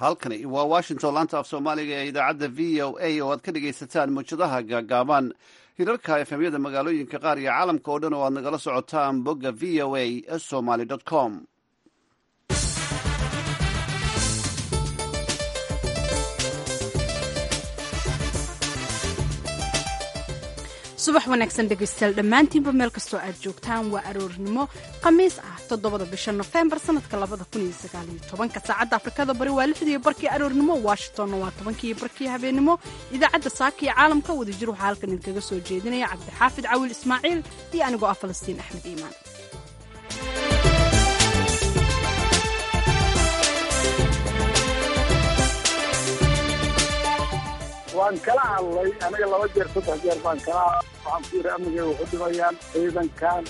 halkani waa washington laanta af soomaaliga ee idaacadda v o a oo aad ka dhegaysataan muwjadaha gaagaaban hirarka efemyada magaalooyinka qaar iyo caalamka oo dhan oo aad nagala socotaan bogga v o a somaly com subax wanaagsan dhegaystayaal dhammaantiinba meel kastoo aad joogtaan waa aroornimo khamiis ah toddobada bisha nofembar sanadka labada kun iyo sagaaliyo tobanka saacadda afrikada bari waa lixdii barkii aroornimo washingtonna waa tobankii barkii habeenimo idaacadda saaka iyo caalamka wadajir waxaa halkan idinkaga soo jeedinaya cabdixaafid cawil ismaaciil iyo anigoo ah falastiin axmed iimaan waan kala hadlay aniga laba jeer saddex jeer baan kala hadlay waxaan ku yidhi amnigay waxu dhimayaan ciidankan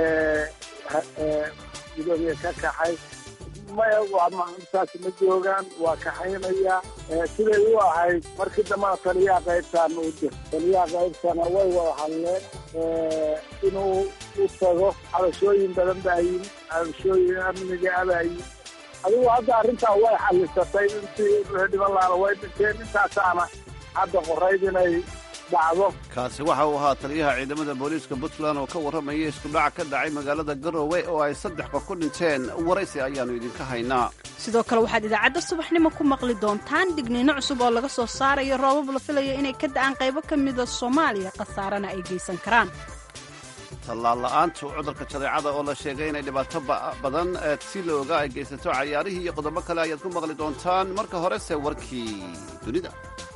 gudoomiye ka kaxay maya saas ma joogaan waa kaxaynaya siday u ahayd markii dambana taliyaha qaybtaana u dir taliyaha qaybtana way wada hadleen inuu u tago cabashooyin badan baa yimi cabashooyin amniga abaa yimi adigu hadda arrintaa way xallisatay intii dhiman laana way dhinteen intaasaana hadda qorayd inay dhacdo kaasi waxa uu ahaa taliyaha ciidamada booliiska puntland oo ka warramaya iskudhac ka dhacay magaalada garowe oo ay saddex qof ku dhinteen waraysi ayaannu idinka haynaa sidoo kale waxaad idaacadda subaxnimo ku maqli doontaan digniino cusub oo laga soo saarayo roobab la filaya inay ka da'aan qaybo ka mida soomaaliya khasaarana ay geysan karaan tallaal la'aantu cudurka jadeecada oo la sheegay inay dhibaato badan si la ogaa ay geysato cayaarihii iyo qodobo kale ayaad ku maqli doontaan marka horese warkii dunida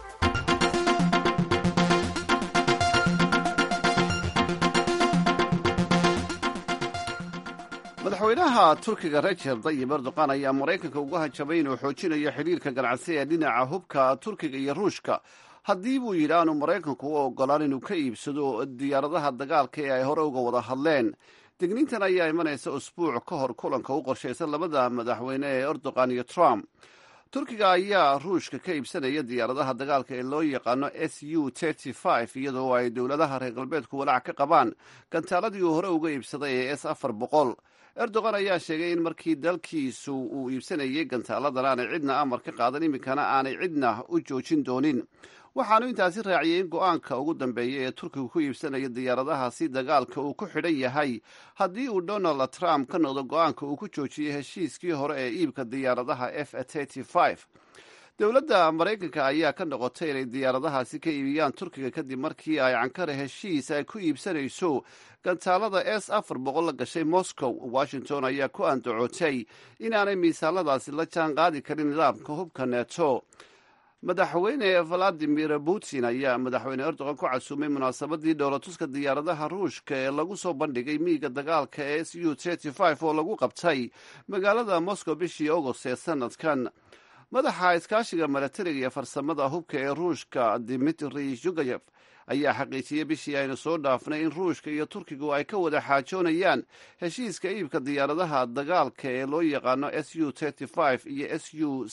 madaxweynaha turkiga rajeb dayib erdoqan ayaa maraykanka ugu hajabay inuu xoojinayo xidhiirka ganacsi ee dhinaca hubka turkiga iyo ruushka haddii buu yidhi aanu maraykanku u ogolaan inuu ka iibsado diyaaradaha dagaalka ee ay hore uga wada hadleen digniintan ayaa imanaysa usbuuc ka hor kulanka u qorshaysan labada madaxweyne ee erdoqan iyo trump turkiga ayaa ruushka ka iibsanaya diyaaradaha dagaalka ee loo yaqaano s u iyadoo ay dowladaha reer galbeedku walaac ka qabaan gantaaladii uu hore uga iibsaday ee s afar boqol erdogan ayaa sheegay in markii dalkiisu uu iibsanayay gantaaladan aanay cidna amar ka qaadan iminkana aanay cidna u joojin doonin waxaanu intaasi raaciyey in go-aanka ugu dambeeya ee turkigu ku iibsanaya diyaaradahaasi dagaalka uu ku xidhan yahay haddii uu donald trump ka noqdo go-aanka uu ku joojiyey heshiiskii hore ee iibka diyaaradaha f dowladda maraykanka ayaa ka noqotay inay diyaaradahaasi ka iibiyaan turkiga kadib markii ay cankara heshiis ay ku iibsanayso gantaalada s afar boqol la gashay moscow washington ayaa ku andacootay inaanay miisaaladaasi la jaan qaadi karin nidaamka hubka neto madaxweyne valadimir putin ayaa madaxweyne erdogan ku casuumay munaasabadii dhowlatuska diyaaradaha ruushka ee lagu soo bandhigay miiga dagaalka ee s u oo lagu qabtay magaalada moscow bishii agost ee sanadkan madaxa iskaashiga milatariga iyo farsamada hubka ee ruushka dimitri yugayev ayaa xaqiijiyey bishii aynu soo dhaafnay in ruushka iyo turkigu ay ka wada xaajoonayaan heshiiska iibka diyaaradaha dagaalka ee loo yaqaano s u iyo s u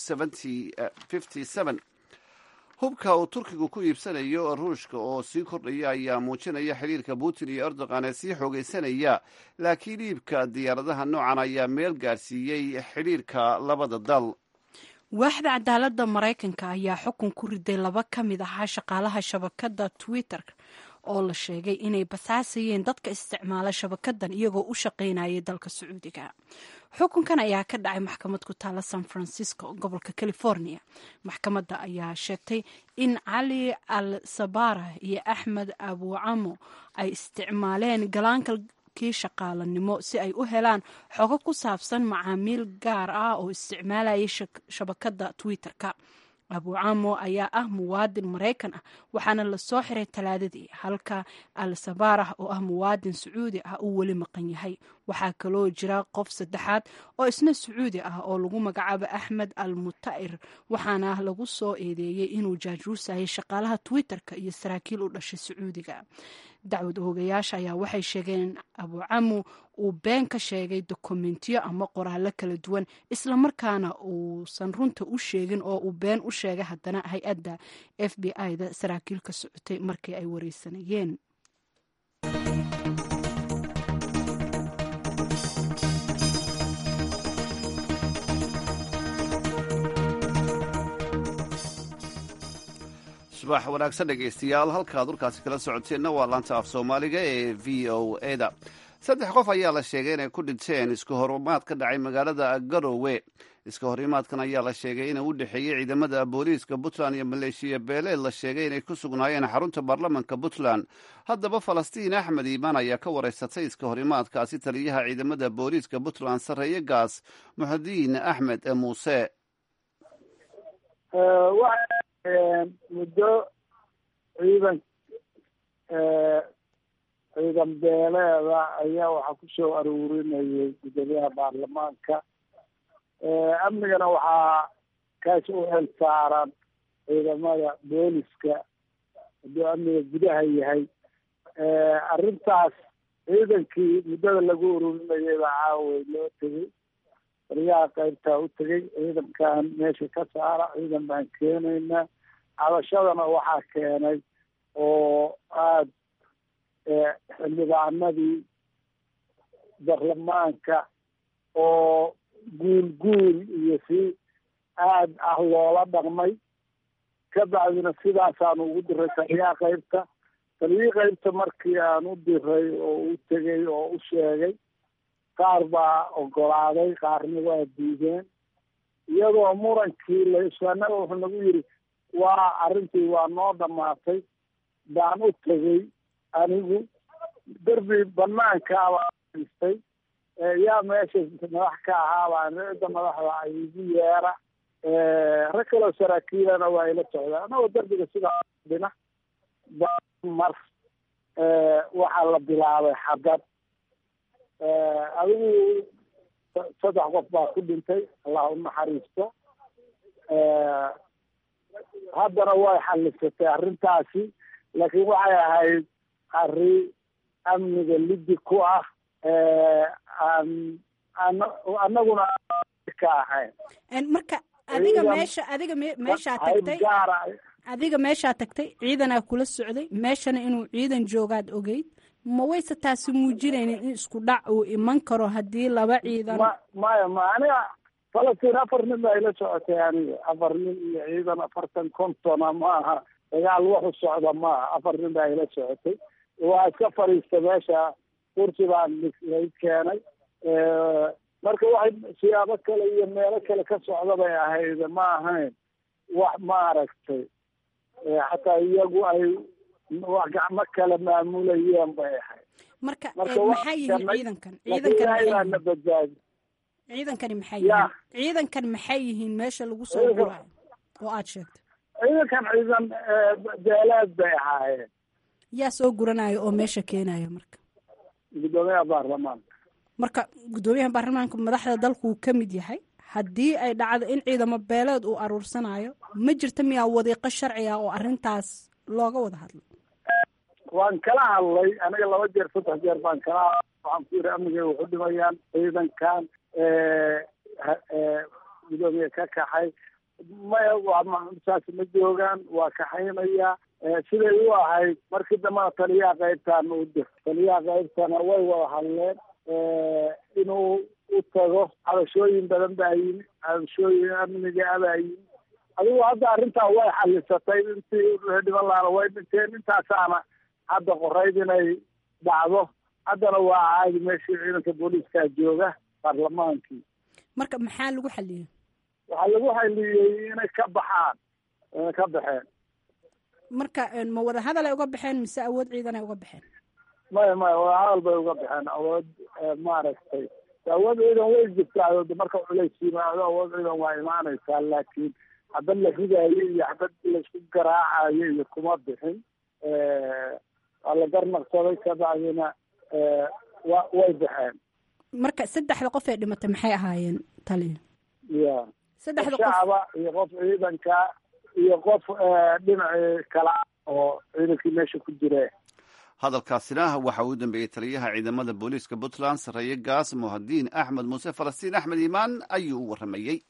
hubka uu turkigu ku iibsanayo ruushka oo sii kordhaya ayaa muujinaya xidhiirka putin iyo erdogan ee sii xoogaysanaya laakiin iibka diyaaradaha noocan ayaa meel gaarsiiyey xidhiirka labada dal waaxda cadaaladda maraykanka ayaa xukun ku riday laba ka mid ahaa shaqaalaha shabakadda twitter oo la sheegay inay basaasayeen dadka isticmaala shabakadan iyagoo u shaqaynayay dalka sacuudiga xukunkan ayaa ka dhacay maxkamad ku taala san francisco gobolka california maxkamadda ayaa sheegtay in cali al sabara iyo axmed abucamo ay isticmaaleen galaankal kii shaqaalanimo si ay u helaan xogo ku saabsan macaamiil gaar ah oo isticmaalayay shabakadda twitter-ka abucamo ayaa ah muwaadin maraykan ah waxaana lasoo xiray talaadadii halka al sabarah oo ah muwaadin sacuudi ah uu weli maqan yahay waxaa kaloo jira qof saddexaad oo isna sacuudi ah oo lagu magacaabo axmed al muta'ir waxaana lagu soo eedeeyey inuu jaajuusayay shaqaalaha twitter-ka iyo saraakiil u dhashay sacuudiga dacwad oogayaasha ayaa waxay sheegeen in abucamu uu been ka sheegay dokumentiyo ama qoraallo kala duwan islamarkaana uusan runta u sheegin oo uu been u sheegay haddana hay-adda f b i-da saraakiil ka socotay markii ay wareysanayeen subax wanaagsan dhegaystayaal halkaad warkaasi kala socoteenna waa laanta af soomaaliga ee v o eda saddex qof ayaa la sheegay inay ku dhinteen iska horimaad ka dhacay magaalada garowe iska horimaadkan ayaa la sheegay inuu u dhexeeyey ciidamada booliiska puntland iyo maleeshiya beeleed la sheegay inay ku sugnaayeen xarunta baarlamanka puntland haddaba falastiin axmed iimaan ayaa ka wareysatay iska horimaadkaasi taliyaha ciidamada booliiska puntland sarreeye gaas muxudiin axmed muuse muddo ciidan ciidan beeleeda ayaa waxaa kusoo aruurinayay gudoomiyaha baarlamaanka amnigana waxaa kaas u xil saaran ciidamada booliska hadduu amniga gudaha yahay arrintaas ciidankii muddada lagu ururinayay baa caaway loo tegay taliyaha qaybtaa u tegay ciidankan meesha ka saara ciidan baan keenaynaa cabashadana waxaa keenay oo aada xildhibaanadii baarlamaanka oo guul guul iyo si aad ah loola dhaqmay ka bacdina sidaasaan ugu diray taliyaha qaybta taliyihii qaybta markii aan u diray oo u tegay oo u sheegay qaar baa ogolaaday qaarna waa diideen iyadoo murankii laisanaga wuxuu nagu yidhi waa arrintii waa noo dhamaatay baan u tegay anigu derbi banaankaabaa istay yaa meesha madax ka ahaabaan cidda madaxda ay igu yeera rag kaloo saraakiilana waa ila socdaa anagoo derbiga sidaa dhina mar waxaa la bilaabay xadad adigu saddex qof baa ku dhintay allah u naxariisto haddana way xallisatay arrintaasi laakiin waxay ahayd arrin amniga lidi ku ah aan an anaguna ka ahayn marka adiga meesha adiga me meeshaa tagtay gaara adiga meeshaa tagtay ciidanaa kula socday meeshana inuu ciidan joogaad ogeyd ma wayse taasi muujinaynin in isku dhac uu iman karo haddii laba ciidan ma maya ma aniga falastiin afar nin baa ila socotay aniga afar nin iyo ciidan afartan kontona maaha dagaal waxu socda maaha afar nin baa ila socotay waa iska fadhiista meesha kursi baan lay keenay marka waxay siyaabo kale iyo meelo kale ka socda bay ahayd ma ahayn wax maaragtay xataa iyagu ay wax gacmo kale maamulayeen bay ahayd marka marka maxay yihiin waa ciidankan laakiin ciidankan ilaahay maxay baa na yihiin badbaadi ciidankani maxay Ya. yihiin ciidankan maxay yihiin meesha lagu soo Ciidanka- guraayo oo aad sheegtay ciidankan ciidan beeleed bay ahaayeen yaa soo guranaya oo meesha keenaya marka gudoomiyaha baarlamaanka marka guddoomiyaha baarlamaanka madaxda dalku uu ka mid yahay haddii ay dhacdo in ciidamo beeleed uu aruursanayo ma jirta miyaa wadiiqo sharci ah oo arrintaas looga wada hadlo waan kala hadlay aniga laba jeer saddex jeer baan kala hadlay waxaan ku yidhi amniga waxu dhimayaan ciidankan ha- ee, gudoomiye ka kaxay maya waa ma- saas ma joogaan waa kaxaynaya ee, siday u ahayd markii dambena taliyaha qaybtaana u dir taliyaha qaybtana way wada hadleen ee, inuu u tago cabashooyin badan baa yimi cabashooyin amniga abaa yimi adigu hadda arrintaa way xalisatay intii dhiban laana way dhinteen intaasaana hadda qorayd inay dhacdo haddana waa caadi meeshii ciidanka booliiskaa jooga baarlamaankii marka maxaa lagu xaliyey waxaa lagu xaliyey inay ka baxaan inay ka baxeen marka een, ma wada hadal ay uga baxeen mise awood ciidan ay uga baxeen maya maya wadahadal bay uga baxeen awood eh, maaragtay awood ciidan way jirtaa de marka culays yimaado awood ciidan waa imaanaysaa laakiin xabad la ridaayo iyo xabad laisku garaacayo iyo kuma bixin waa la garnaqsaday kabacdina eh, wa way baxeen marka saddexda qof ee dhimatay maxay ahaayeen taliya ya saddexda qof shacaba iyo qof ciidanka iyo qof eh, dhinacii kala oo ciidankii meesha ku jire hadalkaasina waxa uu dambeeyey taliyaha ciidamada booliiska puntland sarreeye gaas muhadiin axmed muuse falastiin axmed iimaan ayuu u warramayey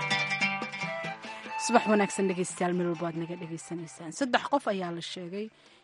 subax wanaagsan dhegeystayaal meel walba aad naga dhegeysanaysaan saddex qof ayaa la sheegay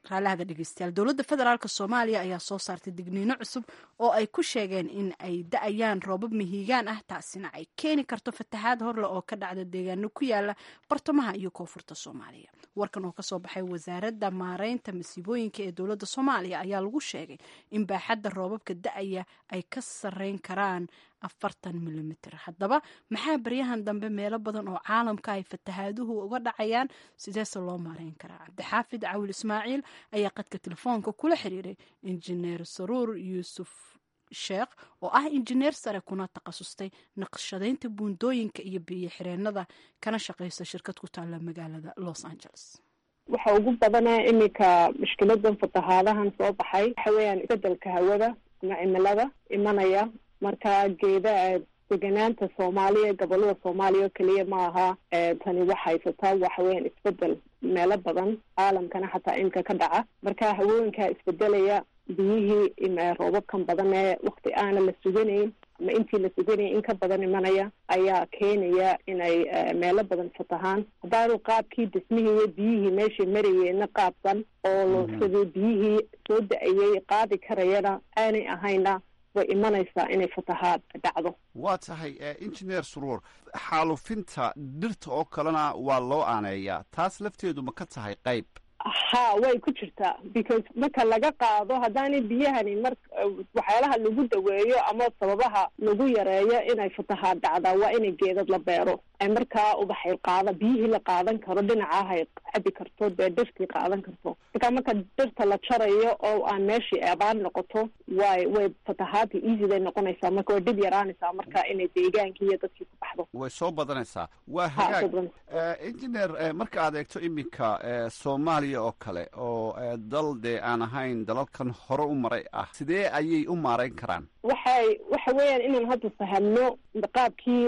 raalahaga dhegeystayaal dowladda federaalk soomaaliya ayaa soo saartay digniino cusub oo ay ku sheegeen in ay da-ayaan roobab mihigaan ah taasina ay keeni karto fatahaad horle oo ka dhacda deegaano ku yaala bartamaha iyo koonfurta soomaaliya warkan oo kasoo baxay wasaaradda maareynta masiibooyinka ee dowladda soomaaliya ayaa lagu sheegay in baaxadda roobabka da-aya ay ka sareyn karaan afartan milimiter haddaba maxaa baryahan dambe meelo badan oo caalamka ay fatahaaduhu uga dhacayaan sideese loo maareyn karaa cabdixaafid cawil ismaaciil ayaa qadka telefoonka kula xiriiray injineer saruur yuusuf sheekh oo ah injineer sare kuna takhasustay naqshadaynta buundooyinka iyo biyo xireenada kana shaqaysa shirkad ku taalla magaalada los angeles waxa ugu badana iminka mushkiladan fatahaadahan soo baxay waxa weeyaan isbedelka hawada ama cimilada imanaya marka geeda deganaanta soomaaliya gobolada soomaaliya oo keliya ma aha tani wax haysataa waxa weeyaan isbedel meelo badan caalamkana xataa imika ka dhaca marka hawooyinkaa isbedelaya biyihii roobabkan badan ee wakti aana la suganayn ama intii la suganayay in ka badan imanaya ayaa keenaya inay meelo badan fatahaan haddaanu qaabkii dhismihii iyo biyihii meeshay marayeenna qaabsan oo sidii biyihii soo da-ayay qaadi karayana aanay ahayna way imanaysaa inay fatahaad dhacdo waa tahay engineer suruur xaalufinta dhirta oo kalena waa loo aaneeyaa taas lafteedu ma ka tahay qayb ha way ku jirtaa because marka laga qaado haddaanay biyahani mar waxyaalaha lagu daweeyo ama sababaha lagu yareeyo inay fatahaad dhacdaa waa inay geedad la beero ay markaa ubaxay qaada biyihii la qaadan karo dhinacahay cabi karto dee dhirtii qaadan karto marka marka dhirta la jarayo oo aan meeshii abaan noqoto way way fatahaadii easyday noqonaysaa marka way dhib yaraanaysaa marka inay deegaankii iyo dadkii ku baxdo way soo badanaysaa waa hagaag engineer marka aad eegto iminka soomaaliya oo kale oo dal dee aan ahayn dalalkan hore u maray ah sidee ayay u maarayn karaan waxay waxa weeyaan inaan hadda fahamno qaabkii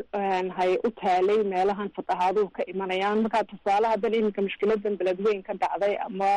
hay u taalay meelahan fatahaaduhu ka imanayaan markaa tusaale haddan iminka mushkiladan beledweyn ka dhacday ama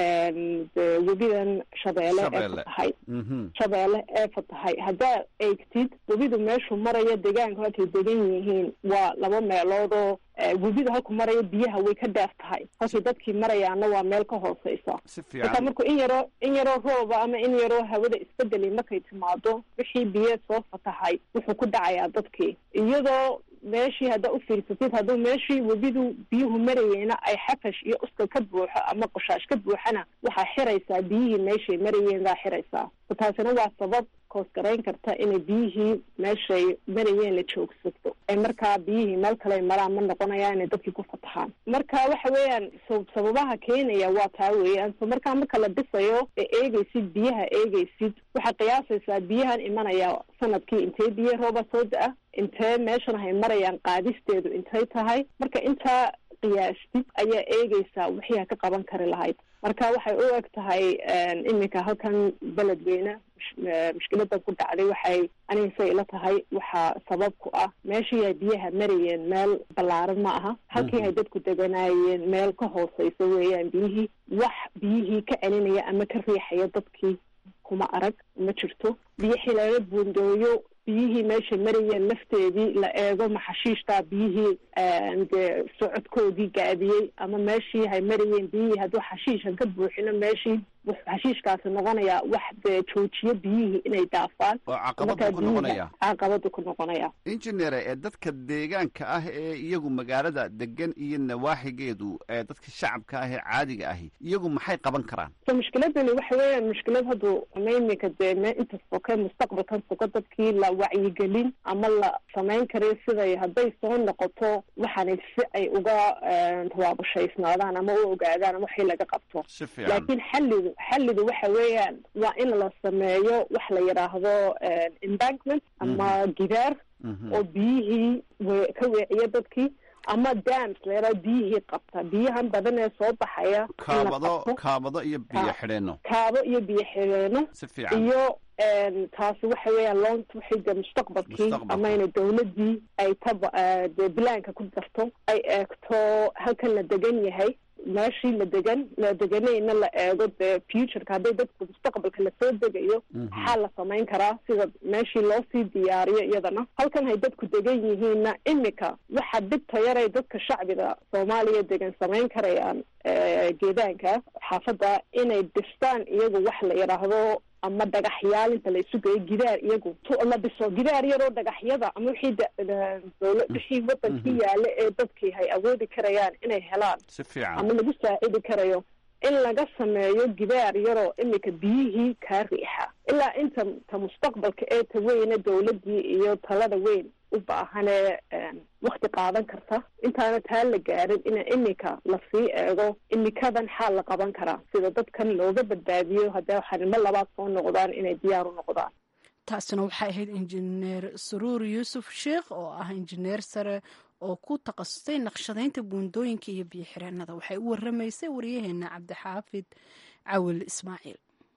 webidan shabeelle ee fatahay shabeelle ee fatahay haddaa eegtid webidu meeshuu maraya deegaanka halkay degan yihiin waa laba meeloodoo webida halku maraya biyaha way ka dheer tahay halkii dadkii marayaana waa meel ka hooseysa marka markuu in yaroo in yaroo rooba ama in yaroo hawada isbedeli markay timaado wixii biyo soo fatahay wuxuu ku dhacayaa dadkii iyadoo meeshii haddaa u fiirsatid hadduu meeshii webidu biyuhu marayeenna ay xafash iyo uskal ka buuxo ama qoshaash ka buuxana waxaa xiraysaa biyihii meeshay marayeen baa xiraysaa taasina waa sabab koosgarayn karta inay biyihii meeshay marayeen la joogsato ay markaa biyihii meel kale maraan ma noqonayaan inay dadkii ku fatahaan marka waxa weeyaan sababaha keenaya waa taa weeyaan so markaa marka la dhisayo ee eegaysid biyaha eegaysid waxaad qiyaasaysaa biyahan imanaya sanadkii intee biyo rooba soo da-a intee meeshan hay marayaan qaadisteedu intay tahay marka intaa qiyaastid ayaa eegaysaa wixii ha ka qaban kari lahayd marka waxay u eg tahay iminka halkan beledweyne mushkiladan ku dhacday waxay anigasay ila tahay waxaa sabab ku ah meeshii ay biyaha marayeen meel ballaaran ma aha halkii ay dadku deganaayeen meel ka hooseysa weeyaan biyihii wax biyihii ka celinaya ama ka riixaya dadkii kuma arag ma jirto biyo xileelo buundooyo biyihii meeshay marayeen lafteedii la eego maxashiishtaa biyihii dee socodkoodii gaabiyey ama meeshii hay marayeen biyihii hadduu xashiishan ka buuxino meeshii wuxuu xashiishkaasi noqonayaa wax dee joojiyo biyihii inay daafaan oo caqabadu ku noqonaya caqabadu ku noqonaya engineer ee dadka deegaanka ah ee iyagu magaalada degan iyo nawaaxigeedu ee dadka shacabka ah ee caadiga ahi iyagu maxay qaban karaan so mushkiladani waxa weeyaan mushkilad haddu iminka dee me inta soke mustaqbalkan soka dadkii la wacyigelin ama la samayn karayo siday hadday soo noqoto waxaanay si ay uga tawaabushaysnaadaan ama u ogaadaan ama waxii laga qabto si fiican laakiin xallidu xallidu waxa weeyaan waa in la sameeyo wax la yidhaahdo embankment ama gidaar oo biyihii we ka weeciya dadkii ama dams leeraa biyihii qabta biyahan badan ee soo baxaya kaabado kaabado iyo biyo xidheeno kaabo iyo biyo xidheeno si fiican iyo taasi waxa weeyaan loo waxay de mustaqbalkii Mustaqbalka. ama ina dawladdii ay taba dee bilaanka ku darto ay eegto halkan la degan yahay meeshii la degan la deganayna la eego dee futureka hadday dadku mustaqbalka lasoo degayo maxaa la samayn karaa sida meeshii loo sii diyaariyo iyadana halkan hay dadku degan yihiinna imika waxa dhibta yaray dadka shacbiga soomaaliya degan samayn karayaan geedaanka xaafadda inay dhistaan iyagu wax la yidhaahdo ama dhagaxyaal inta la isu geeyo gidaar iyagu la dhiso gidaar yaroo dhagaxyada ama wixii dowla wixii wadankii yaala ee dadkii hay awoodi karayaan inay helaan si fiican ama lagu saacidi karayo in laga sameeyo gidaar yaroo imika biyihii kaa riixa ilaa inta ta mustaqbalka ee ta weyne dowladdii iyo talada weyn u baahanee wakti qaadan karta intaana taa la gaarin ina imika lasii eego imikadan xaal la qaban karaa sida dadkan looga badbaadiyo haddee xarimo labaad soo noqdaan inay diyaar u noqdaan taasina waxay ahayd injineer saruur yuusuf sheekh oo ah injineer sare oo ku takhasustay naqshadaynta buundooyinka iyo biyo xireenada waxay u waramaysay waryaheena cabdixaafid cawil ismaaciil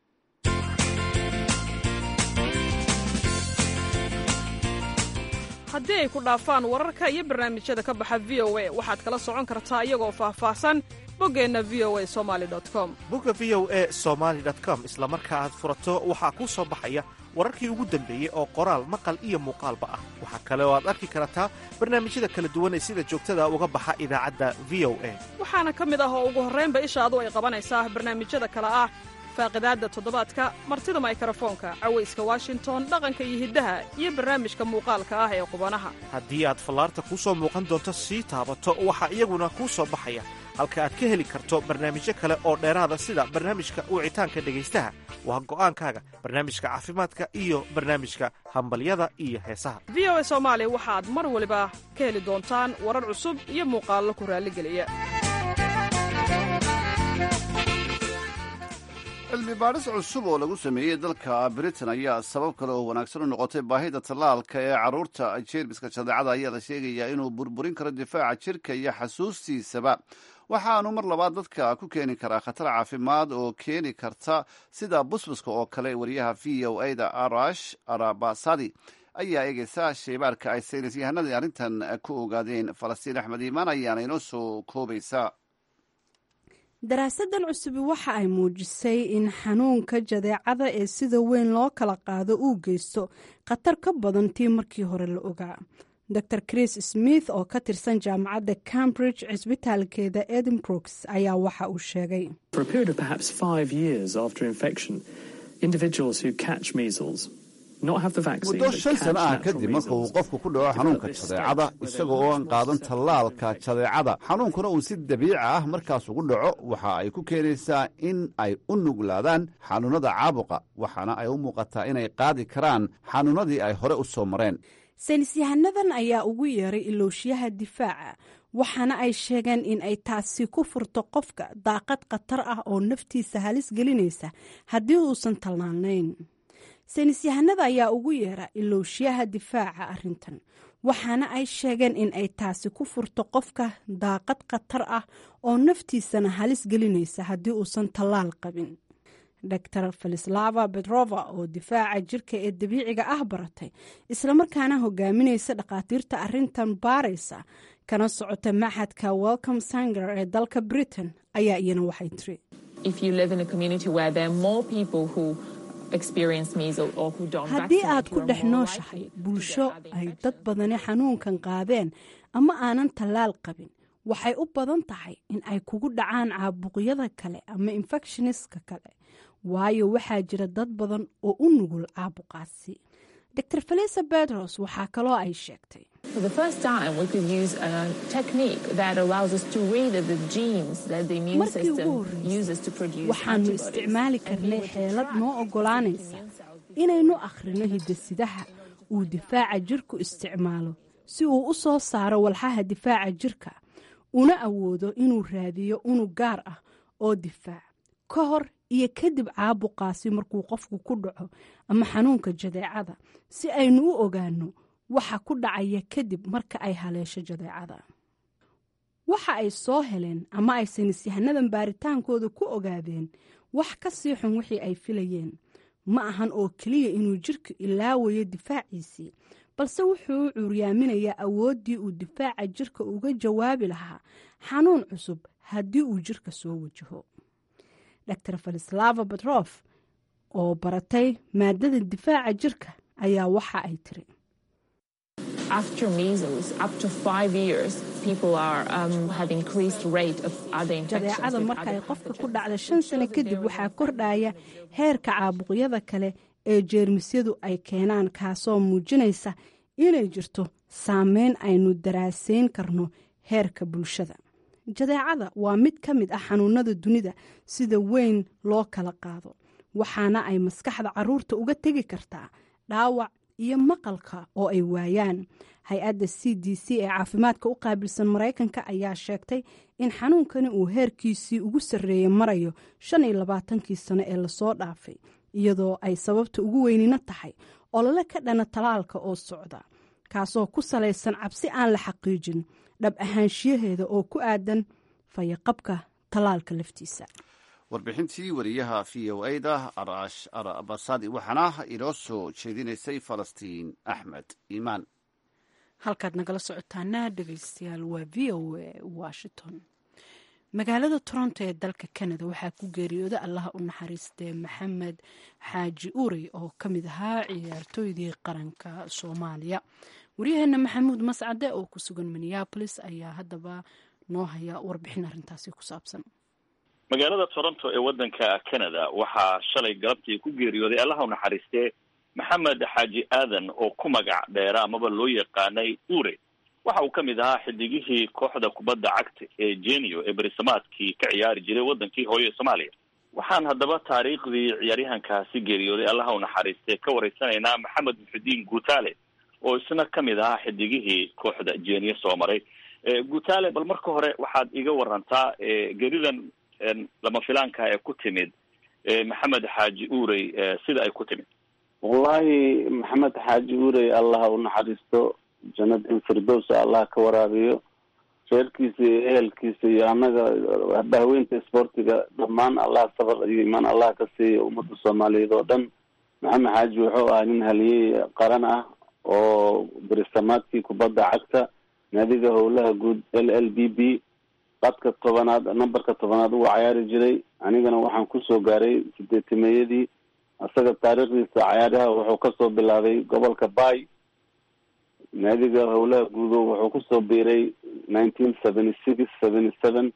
haddii ay ku dhaafaan wararka iyo barnaamijyada ka baxa v o a waxaad kala socon kartaa iyagoo faahfaahsan boggeenna v o a somali com bogga v o e somaali com isla marka aad furato waxaa kuu soo baxaya wararkii ugu dambeeyey oo qoraal maqal iyo muuqaalba ah waxaa kale oo aad arki kartaa barnaamijyada kala duwan ee sida joogtada uga baxa idaacadda v o a waxaana ka mid ah oo ugu horraynba ishaadu ay qabanaysaa barnaamijyada kale ah faaqidaadda toddobaadka martida maykarafoonka cawayska washington dhaqanka iyo hiddaha iyo barnaamijka muuqaalka ah ee qubanaha haddii aad fallaarta kuu soo muuqan doonto sii taabato waxaa iyaguna kuu soo baxaya halka aad ka heli karto barnaamijyo kale oo dheeraada sida barnaamijka wicitaanka dhegaystaha waa go'aankaaga barnaamijka caafimaadka iyo barnaamijka hambalyada iyo heesaha v o a soomaali waxaad mar waliba ka heli doontaan warar cusub iyo muuqaallo ku raalligeliya cilmi baadhis cusub oo lagu sameeyey dalka britain ayaa sabab kale oo wanaagsan u noqotay baahida tallaalka ee carruurta jeermiska jadeecada ayaa la sheegayaa inuu burburin karo difaaca jirka iyo xasuustiisaba waxaanu mar labaad dadka ku keeni karaa khatar caafimaad oo keeni karta sida busbuska oo kale wariyaha v o a da arash arabasadi ayaa eegeysa sheybaarka ay saynis yahanadii arrintan ku ogaadeen falastiin axmed iimaan ayaana inoo soo koobaysa daraasadan cusubi waxa ay muujisay in xanuunka jadeecada ee sida weyn loo kala qaado uu geysto khatar ka badan tii markii hore la ogaa dor chris smith oo ka tirsan jaamacadda cambridge cisbitaalkeeda edinbrooks ayaa waxa uu sheegay muddo shan sano ah kadib marka uu qofku ku dhaco xanuunka jadeecada isaga oo aan qaadan tallaalka jadeecada xanuunkuna uu si dabiici ah markaas ugu dhaco waxa ay ku keenaysaa in ay u nuglaadaan xanuunnada caabuqa waxaana ay u muuqataa inay qaadi karaan xanuunnadii ay hore u soo mareen saynisyahanadan ayaa ugu yeeray ilowshiyaha difaaca waxaana ay sheegeen in ay taasi ku furto qofka daaqad khatar ah oo naftiisa halis gelinaysa haddii uusan tallaalnayn saynisyahanada ayaa ugu yeera ilowshiyaha difaaca arrintan waxaana ay sheegeen in ay taasi ku furto qofka daaqad khatar ah oo naftiisana halis gelinaysa haddii uusan tallaal qabin dor falislava betrova oo difaaca jirka ee dabiiciga ah baratay islamarkaana hogaaminaysa dhakhaatiirta arintan baaraysa kana socota maxadka welcome sanger ee dalka britain ayaa iyana waxay tiri haddii aad ku dhex nooshahay bulsho ay dad badani xanuunkan qaadeen ama aanan tallaal qabin waxay u badan tahay in ay kugu dhacaan caabuqyada kale ama infectioniska kale waayo waxaa jira dad badan oo u nugul caabuqaasi dor felisa bedros waxaa kaloo ay sheegtay markii ugu horreysay waxaanu isticmaali karnay xeelad noo oggolaanaysa inaynu akhrino hidasidaha uu difaaca jirku isticmaalo si uu u soo saaro walxaha difaaca jirka una awoodo inuu raadiyo unug gaar ah oo difaac ka hor iyo kadib caabuqaasi markuu qofku ku dhaco ama xanuunka jadeecada si aynu u ogaano waxa ku dhacaya kadib marka ay haleesho jadeecada waxa ay soo heleen ama ay saynisyahanadan baaritaankooda ku ogaadeen wax ka sii xun wixii ay filayeen ma ahan oo keliya inuu jirka ilaawayo difaaciisii balse wuxuu u cuuryaaminayaa awooddii uu difaaca jirka uga jawaabi lahaa xanuun cusub haddii uu jirka soo wajaho dor falislava batrof oo baratay maadada difaaca jirka ayaa waxa ay tiri jadeecada marka ay qofka ku dhacda shan sano kadib waxaa kordhaya heerka caabuqyada kale ee jeermisyadu ay keenaan kaasoo muujinaysa inay jirto saameyn aynu daraasayn karno heerka bulshada jadeecada waa mid ka mid ah xanuunada dunida sida weyn loo kala qaado waxaana ay maskaxda caruurta uga tegi kartaa dhaawac iyo maqalka oo ay waayaan hay-adda c d c ee caafimaadka u qaabilsan maraykanka ayaa sheegtay in xanuunkani uu heerkiisii ugu sarreeyey marayo shan iyo labaatankii sano ee lasoo dhaafay iyadoo ay sababta ugu weynina tahay olole ka dhana talaalka oo socda kaasoo ku salaysan cabsi aan la xaqiijin dhab ahaanshiyaheeda oo ku aadan fayaqabka talaalka laftiisa warbixintii wariyaha v o a da arash arabasadi waxaana inoo soo jeedinaysay falastiin axmed iimaan halkaad nagala socotaana dhegeystayaal waa v o a washington magaalada toronto ee dalka canada waxaa ku geeriyooda allaha u naxariistee maxamed xaaji urey oo ka mid ahaa ciyaartooydii qaranka soomaaliya waryaheena maxamuud mascade oo ku sugan minneabolis ayaa haddaba noo haya warbixin arrintaasi ku saabsan magaalada toronto ee waddanka canada waxaa shalay galabtii ku geeriyooday allaha u naxariistee maxamed xaaji aadan oo ku magac dheera amaba loo yaqaanay ure waxa uu ka mid ahaa xidigihii kooxda kubadda cagta ee genio ee berisamaadkii ka ciyaari jiray waddankii hooyo soomaaliya waxaan haddaba taariikhdii ciyaaryahankaasi geeriyooday allaha u naxariistee ka waraysanaynaa maxamed muxudiin guutaale oo isna ka mid ahaa xidigihii kooxda genio soo maray guutaale bal marka hore waxaad iga warantaa geridan lama filaanka ee ku timid maxamed xaaji urey sida ay ku timid wallahi maxamed xaaji urey allah u naxariisto janadin firdowsa allah ka waraabiyo reerkiisa iyo ehelkiisa iyo annaga bahweynta isboortiga dhammaan allah sabar iyo imaan allah ka siiya ummadda soomaaliyeed oo dhan maxamed xaaji wuxuu ahaa nin haliyey qaran ah oo berisamaadkii kubadda cagta naadiga howlaha guud l l b b qadka tobanaad numberka tobanaad uga cayaari jiray anigana waxaan kusoo gaaray sideetimeeyadii isaga taariikhdiisa cayaaraha wuxuu kasoo bilaabay gobolka bay naadiga howlaha guudo wuxuu kusoo biiray nineteen seventy six seventy seven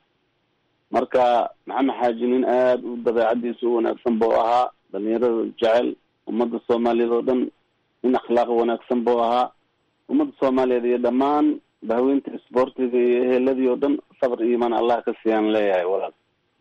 marka maxamed xaaji nin aada u dabeecadiisa u wanaagsan buu ahaa dhalinyarada jecel ummadda soomaaliyeed oo dhan nin akhlaaq wanaagsan buu ahaa ummadda soomaaliyeed iyo dhammaan bahweynta isboortiga iyo eheladii oo dhan sabr iyo imaan allah ka siiyaan leeyahay walaal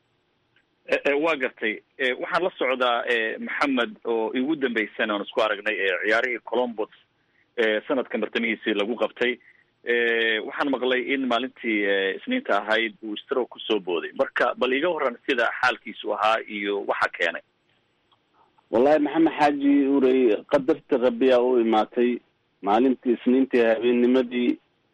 waa gartay waxaan la socdaa maxamed oo igu dambeysana aan isku aragnay ciyaarihii colombos sanadka martamihiisii lagu qabtay waxaan maqlay in maalintii isniinta ahayd uu stro kusoo booday marka bal iga waran sida xaalkiisu ahaa iyo waxa keenay wallahi maxamed xaaji urey qadarta rabbiyaa u imaatay maalintii isniintii habeennimadii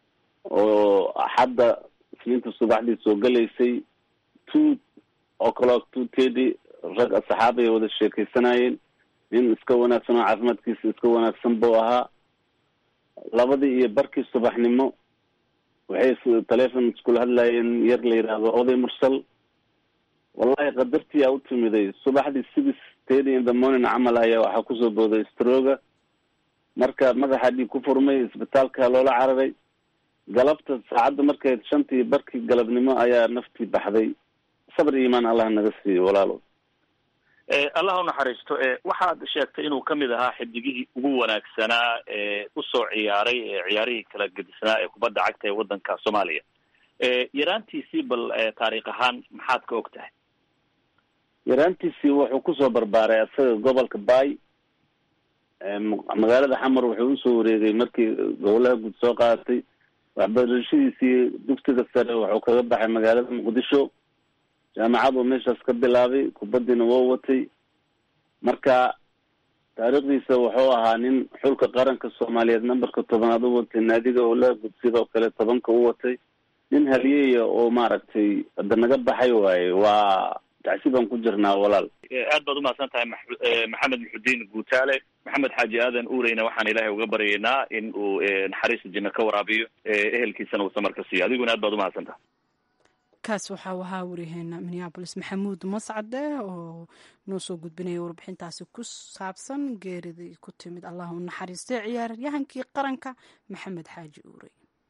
oo axadda isniinta subaxdii soo gelaysay two o'clock two thirty rag asxaabay wada sheekeysanayeen nin iska wanaagsan oo caafimaadkiisa iska wanaagsan buu ahaa labadii iyo barkii subaxnimo waxay telefon iskula hadlayeen yar la yidhaahdo oday mursal wallahi qadartiyaa u timiday subaxdii six thirty in the morning camal ayaa waxaa kusoo booday stroga marka madaxa dhiig ku furmay isbitaalka loola cararay galabta saacadda markay shantii barkii galabnimo ayaa naftii baxday sabr iyo imaan allah naga siiyo walaalo allah unaxariisto waxaad sheegtay inuu kamid ahaa xidigihii ugu wanaagsanaa ee usoo ciyaaray ciyaarihii kala gedisnaa ee kubadda cagta ee waddanka soomaaliya yaraantiisii bal taariikh ahaan maxaad ka og tahay yaraantiisii wuxuu kusoo barbaaray asaga gobolka bay magaalada xamar wuxuu usoo wareegay markii gobolaha guud soo qaadatay waxbarashadiisii dugsiga sare wuxuu kaga baxay magaalada muqdisho jaamacad uu meeshaas ka bilaabay kubadiina woo watay marka taariikhdiisa wuxuu ahaa nin xulka qaranka soomaaliyeed numberka tobanaad u watay naadiga howlaha guud sidoo kale tobanka u watay nin halyeeya oo maaragtay hadda naga baxay waaye waa tacsi baan ku jirnaa walaal aad baad umahadsan tahay maxamed muxudiin guutaale maxamed xaaji aadan ureyna waxaan ilaahay uga baryaynaa in uu naxariista jinno ka waraabiyo ehelkiisana uu samar ka siiyo adiguna aad baad umahadsan tahay kaas waxau ahaa wariyaheena minneabolis maxamuud mascade oo noo soo gudbinaya warbixintaasi ku saabsan geeridii ku timid allah u naxariistay ciyaaryahankii qaranka maxamed xaaji uure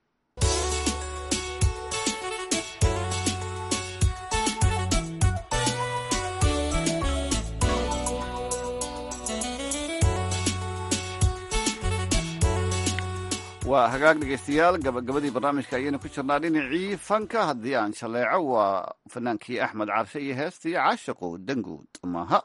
waa hagaag dhegaystayaal gabagabadii barnaamijka ayaynu ku jirnaa dhinacii fanka haddii aan shaleeco waa fanaankii axmed carshe iyo heestii caashaqu danguud maaha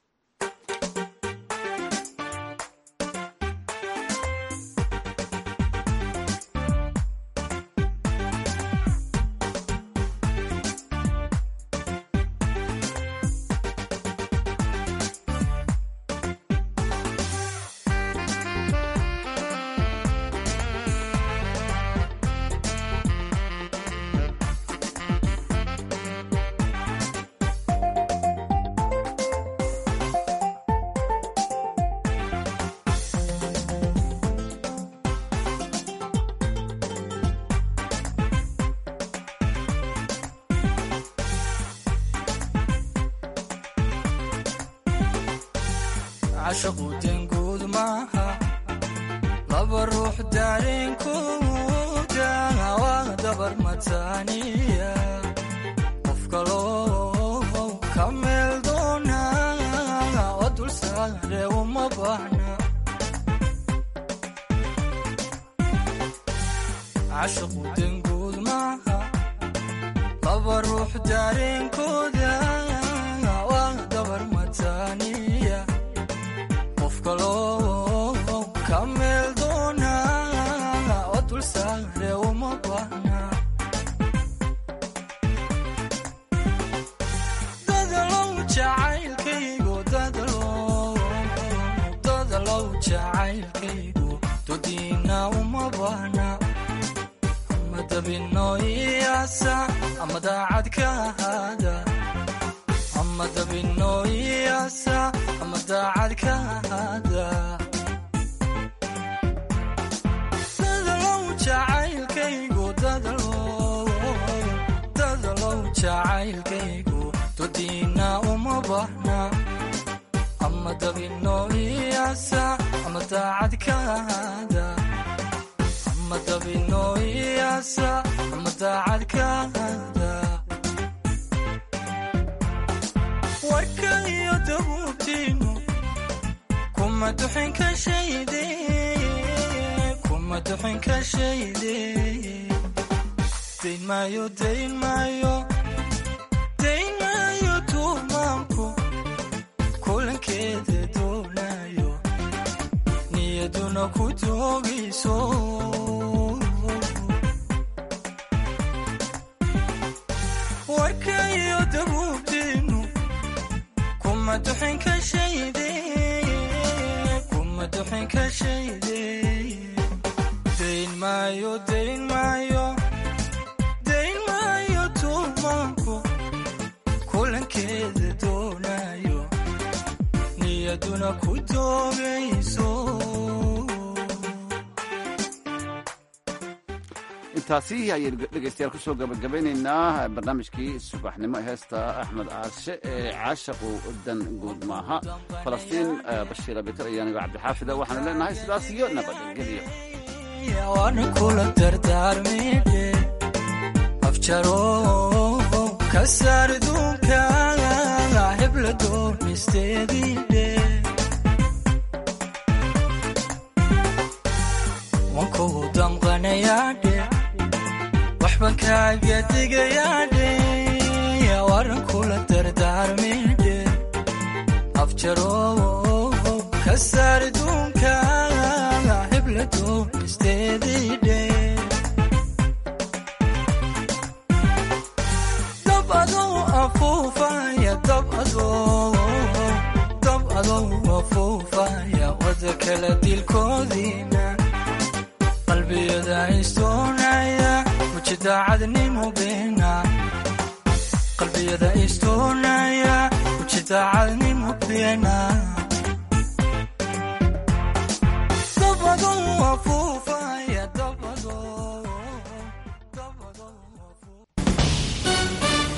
cashaqu danguud maaha laba ruux daareenkooda waa dabar mataaniya qof kaloo ka meel doona oo dul saare uma baahna cashaqu danguud maaha laba ruux daareenkooda waa dabar mataaniya ka meel doona oo dul saare uma baahna dadalow jacaylkaygu dadalow jacaylkaygu dodiina uma baahna ama dabino iyaasa ama daacad ka ahaada ama dabino iyaasa ama daacad ka ahaada dadalow jacaylkaygu dadalow jacaylkaygu dodiina uma baahna ama dabino iyaasa ama daacad ka ahaada ama dabino iyaasa ama daacad ka ahaada warka iyo dabuubtiinu kuma duxin ka shayde kuma duxin ka shayde dayn maayo dayn maayo dayn maayo tuumaanku kulankeeda doonayo niyaduna ku doogayso warka iyo dabuubtiinu kuma duxin ka shayde kuma duxin ka shayde dayn maayo dayn maayo dayn maayo tuumaanku kulankeeda doonayo niyaduna ku doogayso intaasi ayaynu dhegaystayaal kusoo gabagabeynaynaa barnaamijkii subaxnimo heesta axmed caashe ee caashaqu dan guud maaha falastiin bashiir abikar iyo anigo cabdixaafida waxaanu leenahay sidaas iyo nabadgelyo waana kula dardaarmidhe afjaro ka saar duunka hebla doonisteediidhe wankou damqanayaadhe waxban kaaga digayaadhe waran kula dardaarmidhe afjaro ka saar duunka hebla doonisteediidhe dab adou afuufaya dab adou dab adou afuufaya wada kala dilkoodiina qalbiyada istoonaya mujidaacadnimo beena qalbiyada istoonaya mujidaacadnimo beena